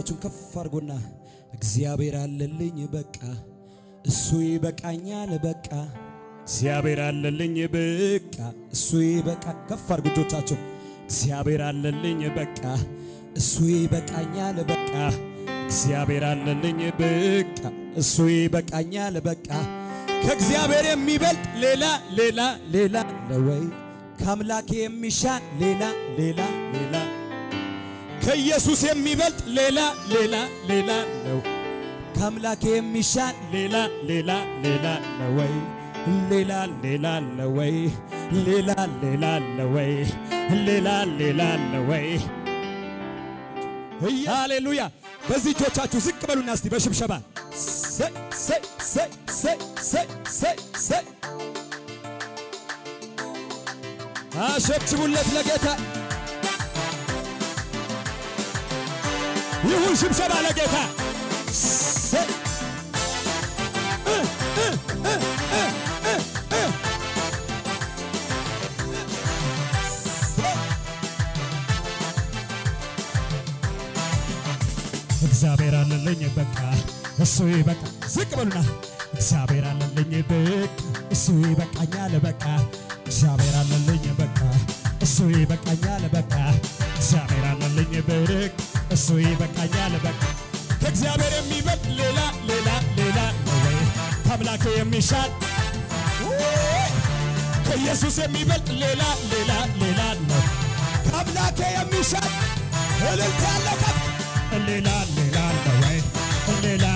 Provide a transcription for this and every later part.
እጆቻችሁን ከፍ አድርጎና እግዚአብሔር አለልኝ በቃ እሱ ይበቃኛል በቃ እግዚአብሔር አለልኝ በቃ እሱ ይበቃ ከፍ አድርጉ እጆቻችሁን እግዚአብሔር አለልኝ በቃ እሱ ይበቃኛል በቃ እግዚአብሔር አለልኝ በቃ እሱ ይበቃኛል በቃ ከእግዚአብሔር የሚበልጥ ሌላ ሌላ ሌላ ለወይ ከአምላኬ የሚሻል ሌላ ሌላ ሌላ ከኢየሱስ የሚበልጥ ሌላ ሌላ ሌላ ነው። ከአምላኬ የሚሻል ሌላ ሌላ ሌላ ነው ወይ ሌላ ሌላ ነው ወይ ሌላ ሌላ ነው ወይ ሌላ ሌላ ነው ወይ ሃሌሉያ። በዚህ እጆቻችሁ ዝቅ በሉና እስቲ በሽብሸባ ሰይ ሰይ ሰይ ሰይ ሰይ ሰይ ሰይ አሸብሽቡለት ለጌታ ይሁን ሽብሸባ ለጌታ ሰይ እ እ እ እ እ እ ሰይ እግዚአብሔር አለልኝ በቃ እሱ ይበቃ። ዝቅ በሉና እግዚአብሔር አለልኝ በቃ እሱ ይበቃኛል በቃ እግዚአብሔር አለልኝ በቃ እሱ ይበቃኛል በቃ እግዚአብሔር አለልኝ በቃ እሱ ይበቃኛል በቃ ከእግዚአብሔር የሚበልጥ ሌላ ሌላ ሌላ ነው ወይ ከአምላኬ የሚሻል ውይ! ከኢየሱስ የሚበልጥ ሌላ ሌላ ሌላ ነው ከአምላኬ የሚሻል እልልታ ያለው ከፍ ሌላ ሌላ ነው ወይ ሌላ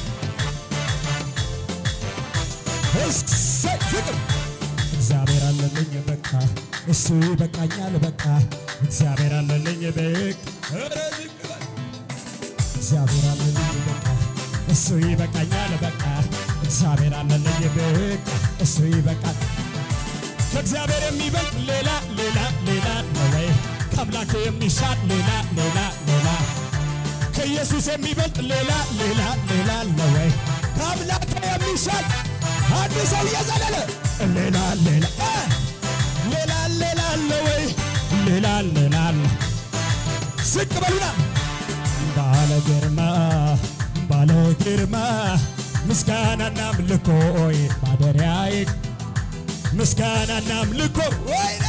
እሰይ ፍቅር እግዚአብሔር አለልኝ በቃ እሱ ይበቃኛል በቃ እግዚአብሔር አለልኝ በቃ ኧረ ዝቅ በል። እግዚአብሔር አለልኝ በቃ እሱ ይበቃኛል በቃ እግዚአብሔር አለልኝ በቃ እሱ ይበቃል ከእግዚአብሔር የሚበልጥ ሌላ ሌላ ሌላ ነው ወይ ከአምላኬ የሚሻል ሌላ ሌላ ሌላ ከኢየሱስ የሚበልጥ ሌላ ሌላ ሌላ ነው ወይ ከአምላኬ የሚሻል አንድ ሰው እየዘለለ ሌላ ሌላ እ ሌላ ሌላ ነው ወይ ሌላ ሌላ አለ ዝቅ በሉና ባለ ግርማ ባለ ግርማ ምስጋናና አምልኮይ ማደሪያዬ ምስጋናና አምልኮ ወይኔ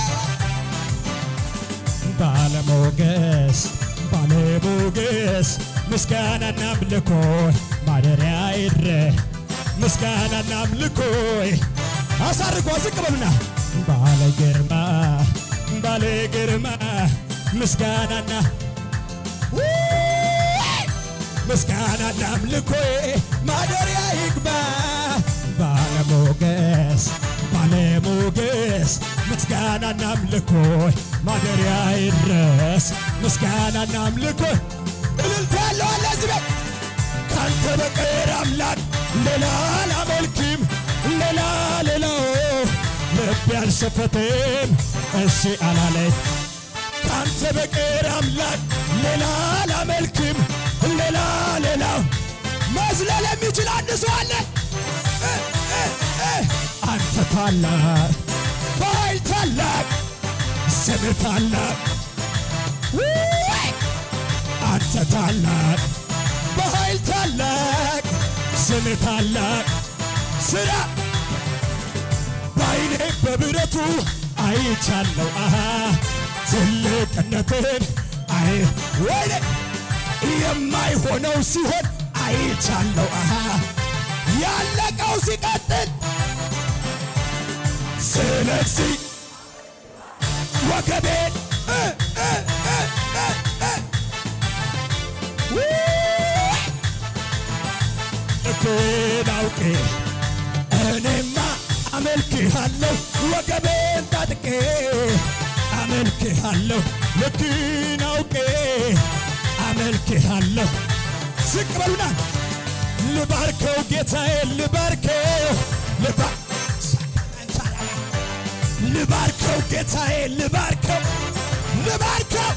ባለሞገስ ባለሞገስ ምስጋናና አምልኮ ማደሪያ ይድረ ምስጋናና አምልኮ አሳርጎ ዝቅ በሉና ባለ ግርማ ባለ ግርማ ምስጋናና ውይ! ምስጋናና አምልኮ ማደሪያ ይግባ ባለሞገስ ባለሞገስ ምስጋናና አምልኮ ማደሪያ ይድረስ ምስጋናና አምልኮ እልልታ ያለው አለ እዚህ ቤት ካንተ በቀር አምላክ ሌላ አላመልክም ሌላ ሌላው ልብ ያልሸፈተም እሺ አላለኝ ካንተ በቀር አምላክ ሌላ አላመልክም ሌላ ሌላው መዝለል የሚችል አንድ ሰው አለ እ እ እ አንተ ታላቅ በኃይል ታላቅ ስም ታላቅ ውይ! አንተ ታላቅ በኃይል ታላቅ ስም ታላቅ ስራ በዓይኔ በብረቱ አይቻለው አሃ ትልቅነትን አይ ወይኔ የማይሆነው ሲሆን አይቻለው አሃ ያለቀው ሲቀጥል ስለዚህ ወገቤን እ እ እ እ እ ውይ! ልክህን አውቄ እኔማ አመልክሃለሁ ወገቤን ታጥቄ አመልክሃለሁ ልክህን አውቄ አመልክሃለሁ ዝቅ በሉና ልባርከው ጌታዬ ልባርከው ልባ ልባርከው ጌታዬ ልባርከው ልባርከው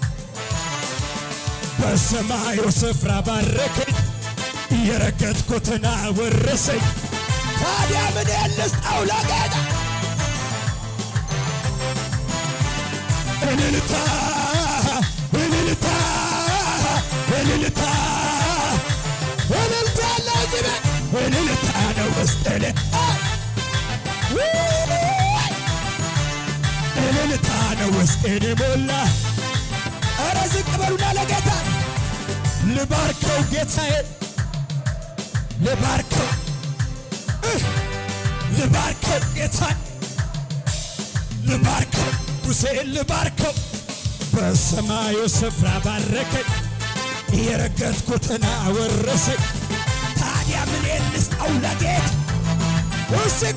በሰማዩ ስፍራ ባረከኝ የረገጥኩትን አወረሰኝ ታዲያ ምን ልስጠው ለጌታ እልልታ እልልታ እልልታ እልልታ አለው እዚህ ቤት እልልታ ነው ውስጥን እልልታ ነው ውስጤን ሞላ። ኧረ ዝቅ በሉና ለጌታ ልባርከው ጌታዬ ልባርከው እህ፣ ልባርከው ጌታዬ ልባርከው ሙሴን ልባርከው በሰማዩ ስፍራ ባረከኝ የረገጥኩትን አወረሰኝ። ታዲያ ምን ልስጠው ለጌታ ውስጥ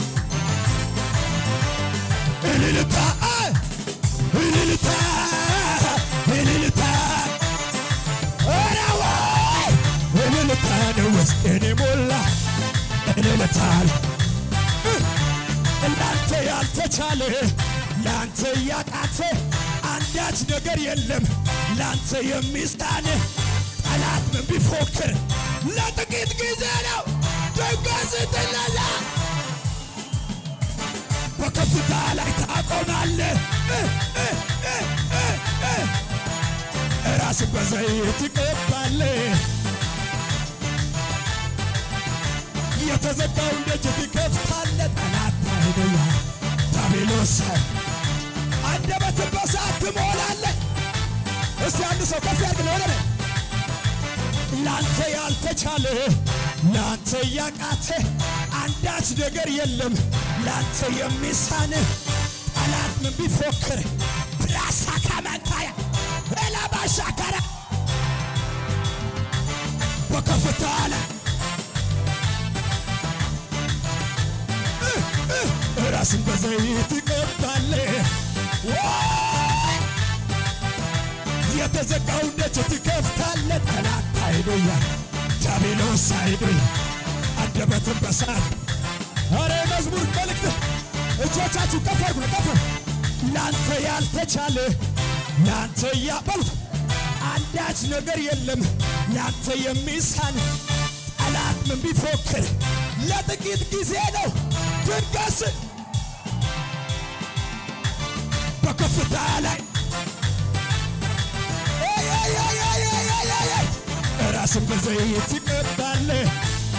እልልታ እልልታ እልልታ ኧረ ወይ እልልታ ነው ውስጤን የሞላ እልልታ እናንተ ያልተቻለ ለአንተ ያቃተ አንዳች ነገር የለም ለአንተ የሚሳን ጠላት ምን ቢፎክር ለጥቂት ጊዜ ነው ድንገት ስትነሳ በከፍታ ላይ ታቆማለህ። ራስን በዘይት ትቀባለህ። የተዘጋውን ደጅ ትከፍታለህ። ጠላት አይደያ ዳቢሎስ አንደበትን በሳት ትሞላለህ። እስቲ አንድ ሰው ከፍ ያድርግ ወደ ላይ ላንተ ያልተቻለ ላንተ ያቃተ አንዳች ነገር የለም ላንተ የሚሳን ጠላት ምን ቢፎክር ብራሳ ካመንታያ ኤላባሻከረ በከፍታ ላይ ራስን በዘይት ትቀባለህ። ወይ! የተዘጋውን ደጅ ትከፍታለህ። ጠላት አይዶያ ዲያብሎስ አይዶያ አንደበትን በሳት አረ መዝሙር መልእክት እጆቻችሁ ከፍ አድርጉ ነው ከፍ ላንተ ያልተቻለ ላንተ ያበሉት አንዳች ነገር የለም ላንተ የሚሳን ጠላት ምን ቢፎክር ለጥቂት ጊዜ ነው ድንገስ በከፍታ ላይ ራስን በዘይት ትቀባለህ።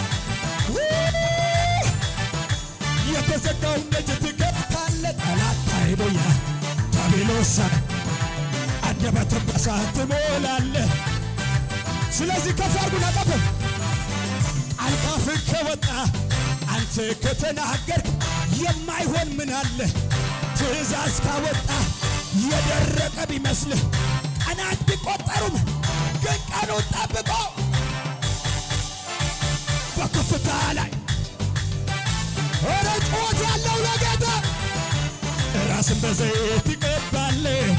የተዘጋውን ደጅ ትከፍታለህ። ጠላት አይዶያ ዲያብሎስ አንደበትን በሳት ትሞላለህ። ስለዚህ ከፍ አድርጉና ቀፍ አልቃፍህ ከወጣ አንተ ከተናገርክ የማይሆን ምን አለ? ትእዛዝ ካወጣ የደረቀ ቢመስልህ ቀናት ቢቆጠሩም ግን ቀኑን ጠብቆ በከፍታ ላይ ኧረ ጩኸት ያለው ለጌታ ራስን በዘይት ይቀባለህ።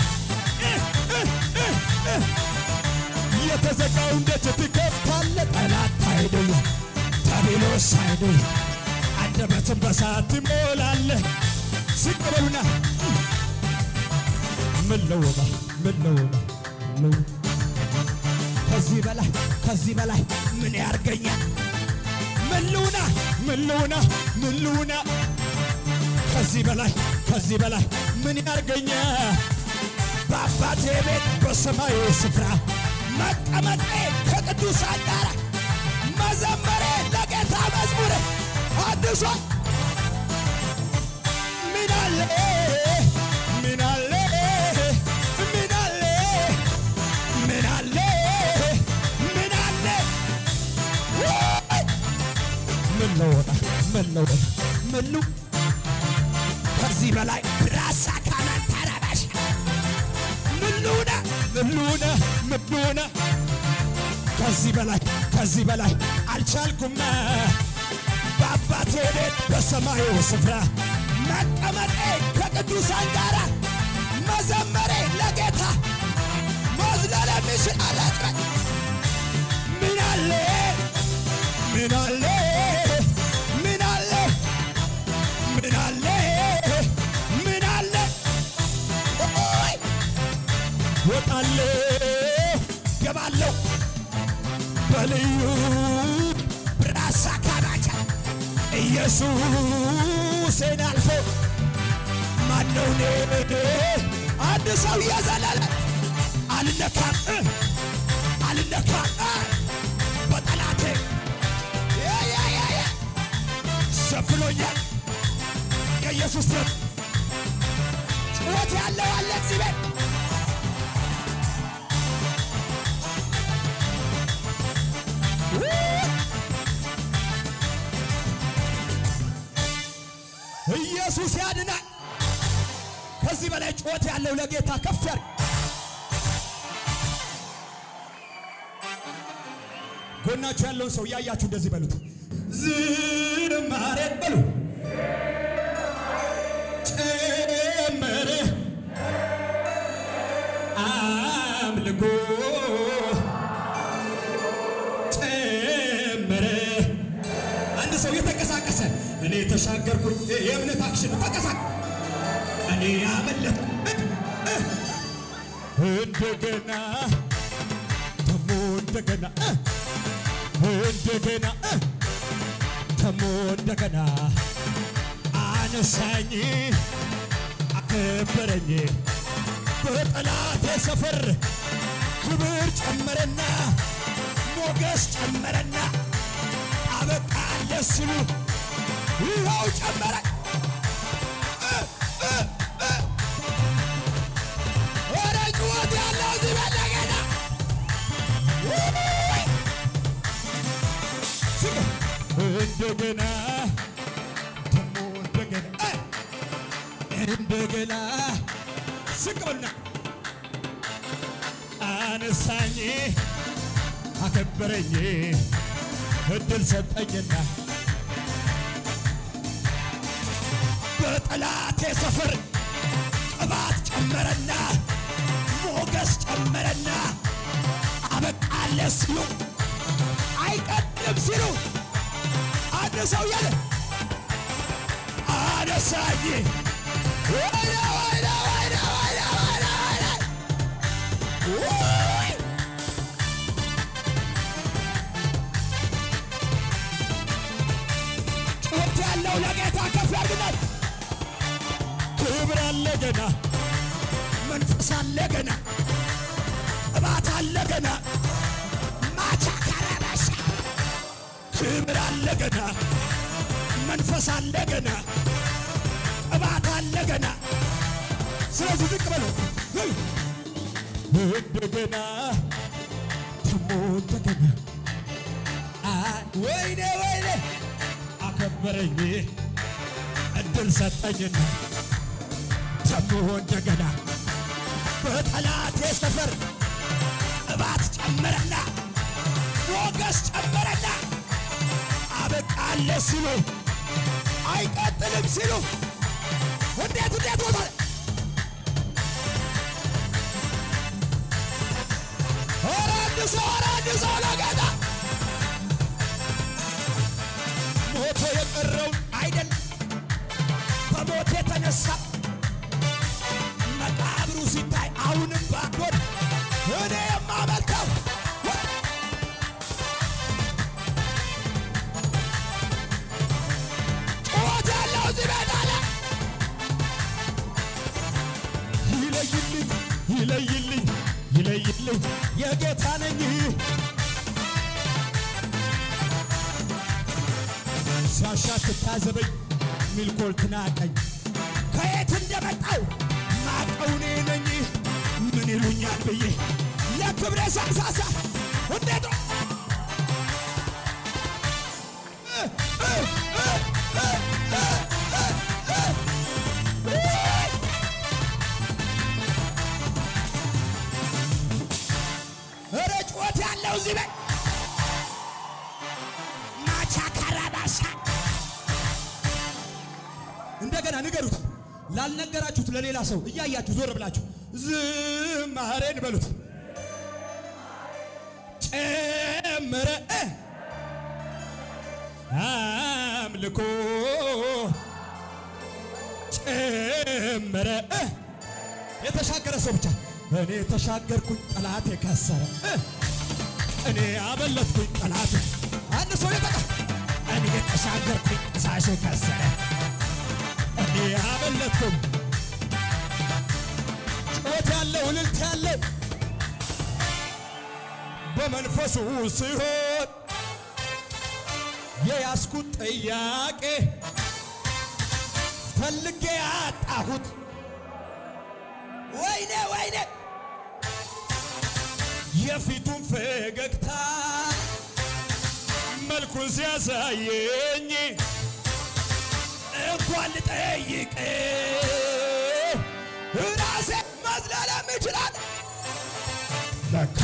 የተዘጋውን ደጅ ትከፍታለህ። ጠላት አይደለ ዲያብሎስ አይደለ አንደበትን በሳት ትሞላለህ። ዝቅ በሉና ምን ለወጣ ምን ለወጣ ምን ከዚህ በላይ ከዚህ በላይ ምን ያርገኛል? ምን ልሁና ምን ልሁና ምን ልሁና ከዚህ በላይ ከዚህ በላይ ምን ያርገኛል? በአባቴ ቤት በሰማዩ ስፍራ መቀመጤ ከቅዱሳን ጋር መዘመሬ ለጌታ መዝሙር አድሷ ምን አለ ምን አለ ምን አለ ምን አለ ምን አለ ወይ! ምን ለወጣ ምን ለወጣ ምን ሉ ከዚህ በላይ ብራሳ ካናን ተራባሽ ምን ልሁና ምን ልሁና ምን ልሁና ከዚህ በላይ ከዚህ በላይ አልቻልኩም በአባቴ ቤት በሰማዩ ስፍራ መቀመጤ ከቅዱሳን ጋር መዘመሬ ለጌታ መዝለለ ሚችል አላጥረ ምን አለ ምን አለ ምን አለ ምን አለ ምን አለ ኦይ ወጣለሁ ገባለሁ በልዩ ብራሳ ካባቻ ኢየሱስን አልፎ ማነው እኔ አንድ ሰው እየዘለለ አልነካም እ አልነካም እ በጠላቴ ያ ያ ያ ያ ሸፍኖኛል የኢየሱስ ደም ጩኸት ያለው አለ እዚህ ቤት ኢየሱስ ያድናል። ከዚህ በላይ ጩኸት ያለው ለጌታ ከፍ ያድርግ። ጎናችሁ ያለውን ሰው እያያችሁ እንደዚህ በሉት፣ ዝማሬን በሉ ጨመረ አምልኮ ጨመረ። አንድ ሰው የተንቀሳቀሰ እኔ ተሻገርኩኝ። የእምነት አክሽን ተንቀሳቀ እኔ ያመለጥ እንደገና ደሞ እንደገና እንደገና ደሞ እንደገና አነሳኝ አከበረኝ በጠላቴ ሰፈር ክብር ጨመረና ሞገስ ጨመረና አበቃለ ሲሉ ይኸው ጨመረ ወደ ጩኸት ያለው እዚህ ቤት ለጌታ እንደገና ደሞ እንደገና እንደገና ስቅብና አነሳኝ አከበረኝ እድል ሰጠኝና በጠላቴ ሰፈር ቅባት ጨመረና ሞገስ ጨመረና አበቃለ ሲሉ አይቀጥልም ሲሉ አንድ ሰው ያለ አነሳኝ ወይኔ ወይኔ ወይኔ ወይኔ ወይኔ ወይኔ ውይ! ጩኸት ያለው ለጌታ ከፍ ያድርግለት። ክብር አለ ገና፣ መንፈስ አለ ገና፣ ቅባት አለ ገና ማቻ ካራባሻ ክብር አለ ገና፣ መንፈስ አለ ገና፣ ቅባት አለ ገና። ስለዚህ ዝቅ በሉ ሄይ! እንደገና ደሞ እንደገና አ- ወይኔ ወይኔ አከበረኝ እድል ሰጠኝና ደሞ እንደገና በጠላቴ ሰፈር ቅባት ጨመረና ሞገስ ጨመረና አበቃለ ሲሉ አይቀጥልም ሲሉ እንዴት እንዴት ቦታ ኧረ አንድ ሰው ኧረ አንድ ሰው ለጌታ ሞቶ የቀረውን አይደል በሞት የተነሳ መቃብሩ ሲታይ አሁንም ባዶን እኔ የማመልከው ጩኸት ያለው እዚህ ቤት አለ። ይለይልኝ ይለይልኝ ይለይልኝ የጌታ ነኝ ሲያሻ ትታዘበኝ ሚልኮል ትናቀኝ ከየት እንደመጣው ማቀው እኔ ነኝ ምን ይሉኛል ብዬ ለክብሬ ሳሳሳ እንዴት ኧረ ጩኸት ያለው እዚህ ላይ ማቻ ካራባሳ እንደገና ንገሩት። ላልነገራችሁት ለሌላ ሰው እያያችሁ ዞር ብላችሁ ዝማሬን በሉት። ጨመረ እ አምልኮ ጨመረ እ የተሻገረ ሰው ብቻ እኔ ተሻገርኩኝ ጠላት የከሰረ እ እኔ አበለጥኩኝ ጠላት አንድ ሰው የጠቃ እኔ ተሻገርኩኝ ሳሽ ከሰረ እኔ አበለጥኩም ጮት ያለው እልልት ያለው በመንፈሱ ሲሆን የያዝኩት ጥያቄ ፈልጌ ያጣሁት ወይኔ ወይኔ የፊቱን ፈገግታ መልኩን ሲያሳየኝ እንኳን ልጠይቅ ራሴ መዝለለም ይችላል ለካ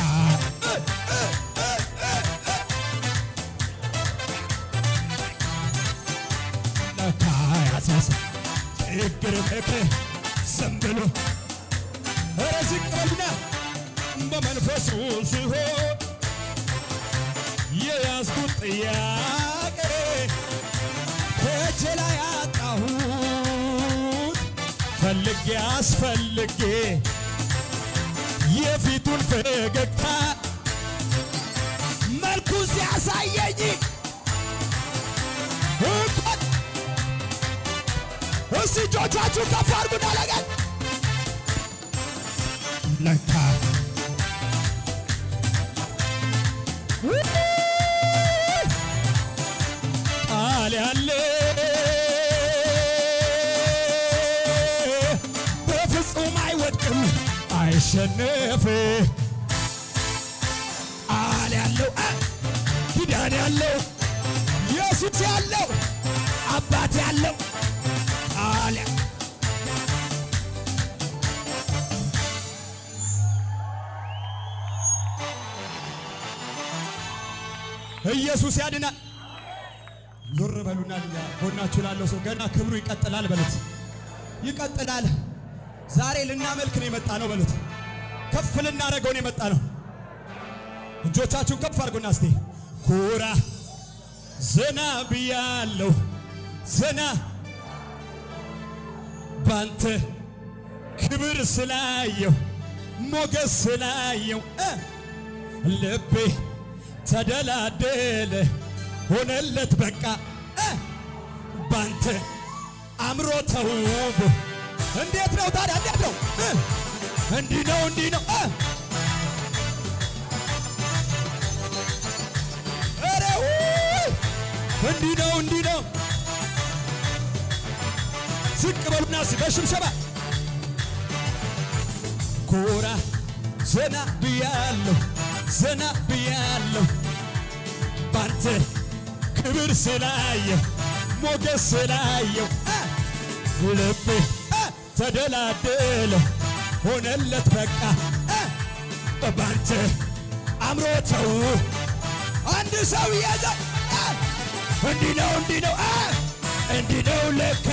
ለካ ያሳሳ ችግር ምክ ዝም ብሎ ኧረ ዝቅ በልና በመንፈሱ ሲሆን የያዝኩት ጥያቄ ከእጄ ላይ አጣሁት ፈልጌ አስፈልጌ የፊቱን ፈገግታ መልኩ ሲያሳየኝ እንኳን እስቲ እጆቻችሁ ከፍ አድርጉና ለገን ለካ ቃል ያለ በፍጹም አይወድቅም አይሸነፍ ቃል ያለው አ፣ ኪዳን ያለው ኢየሱስ ያለው አባት ያለው ቃል ያ- ኢየሱስ ያድናል። ዞር በሉና ልኛ ጎናችሁ ላለው ሰው ገና ክብሩ ይቀጥላል በሉት። ይቀጥላል። ዛሬ ልናመልክ ነው የመጣ ነው በሉት። ከፍ ልናደርገው ነው የመጣ ነው። እጆቻችሁን ከፍ አድርጉና እስቲ ኩራ ዘና ብያለሁ ዘና ባንተ ክብር ስላየው ሞገስ ስላየው እ ልቤ ተደላደለ ሆነለት በቃ እ ባንተ አምሮ ተውቦ እንዴት ነው ታዲያ እንዴት ነው እ እንዲህ ነው እንዲህ ነው እ ኧረ ውይ! እንዲህ ነው እንዲህ ነው ዝቅ በሉና እስኪ በሽብሸባ ኮራ ዘና ብያለሁ ዘና ብያለሁ ባንተ ክብር ስላየው ሞገስ ስላየው አ! ልቤ አ! ተደላደለ ሆነለት በቃ አ! ባንተ አምሮተው አንድ ሰው ያዘ አ! እንዲህ ነው እንዲህ ነው አ! እንዲህ ነው ለካ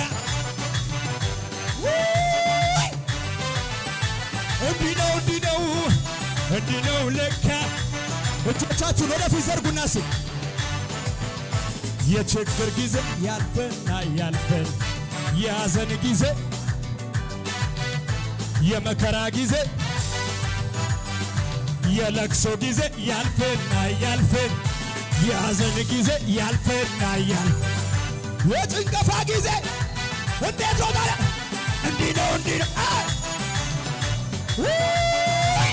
ውይ! እንዲህ ነው እንዲህ ነው እንዲህ ነው ለካ እጆቻችሁን ወደፊት ዘርጉና ሲ የችግር ጊዜ ያልፈና ያልፈን የሐዘን ጊዜ የመከራ ጊዜ የለቅሶ ጊዜ ያልፈና ያልፈን የሐዘን ጊዜ ያልፈና ያልፍ የጭንቀፋ ጊዜ እንዴት ሆነ? እንዲህ ነው እንዲህ ነው አ! ውይ!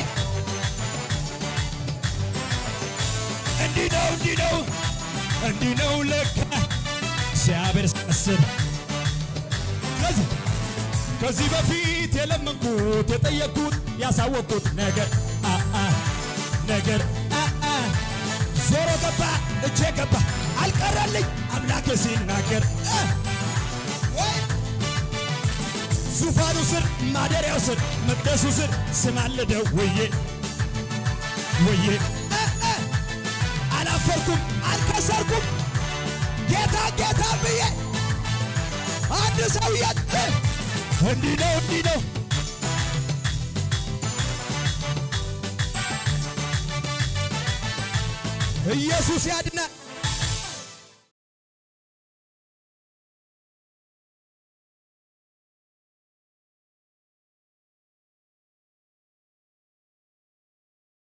እንዲህ ነው እንዲህ ነው እንዲህ ነው ለካ እግዚአብሔር ሲያስብ ስለዚህ ከዚህ በፊት የለመንኩት የጠየቅኩት ያሳወቅኩት ነገር አ አ ነገር አ አ ዞሮ ገባ እጄ ገባ አልቀረልኝ አምላክ ሲናገር አ ወይ ዙፋኑ ስር ማደሪያው ስር መቅደሱ ስር ስማልደው ውዬ ውዬ አ አ አላፈርኩም አልከሰርኩም ጌታ ጌታ ብዬ አንድ ሰው የት እንዲህ ነው እንዲህ ነው ኢየሱስ ያድናል